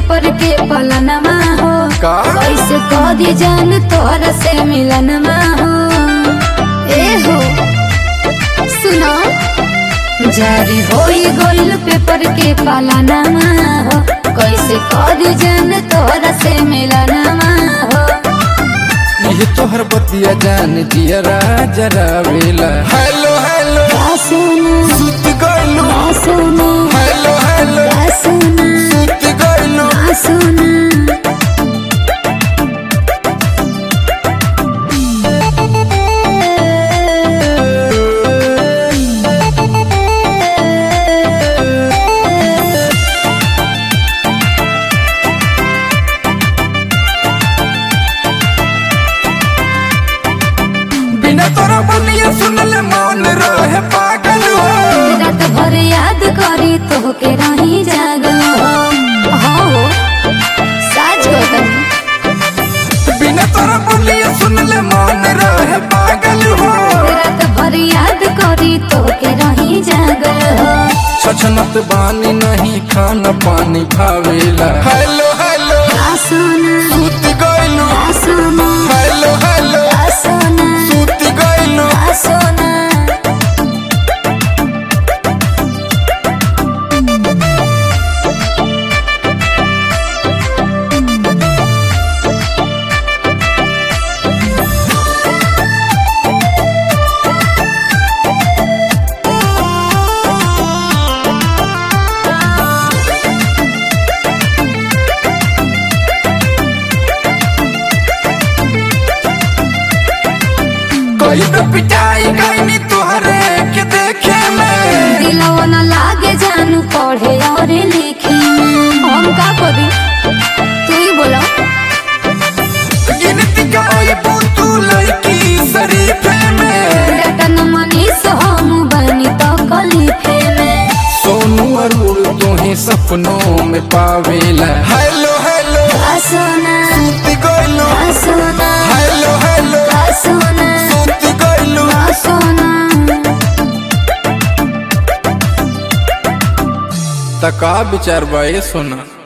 Paper के पलनमा हो का? कैसे कदी जान तोहरा से मिलनमा हो ए हो सुनो जारी होई गइल पेपर के पलनमा हो कैसे कदी जान तोहरा से मिलनमा हो ये तोहर बतिया जान जियरा जरा वेला हेलो हेलो सुनो सुत गइलू सुनो हेलो हेलो सुनो सुत गइलू सुनो बिना तोरा बनिया सुनले मौन रहे पागल हो रात भर याद करी तोहके रही जागल हो हो साच गदन बिना तोरा बनिया सुनले मौन रहे पागल हो रात भर याद करी तोहके रही जागल हो छछनत बानी नहीं खाना पानी भावेला हेलो हेलो आसोना सुत गइलू आसोना हेलो हेलो आसोना सुत गइलू आसोना कोई तो पिटाई गईनी तोहरे के देखे में दिलवा न लागे जानू पढ़े और लिखे हम का करी तू ही बोलो गिनती का ओए बूतू लड़की शरीफे में रटन मनीष हम बनी तो कलिफे में सोनू अरुण तुम्हें सपनों में पावेला हेलो हेलो आसोना सुत गइलू आसोना हेलो हेलो आसोना सुत गइलू आसोना तका विचार बा ये सोना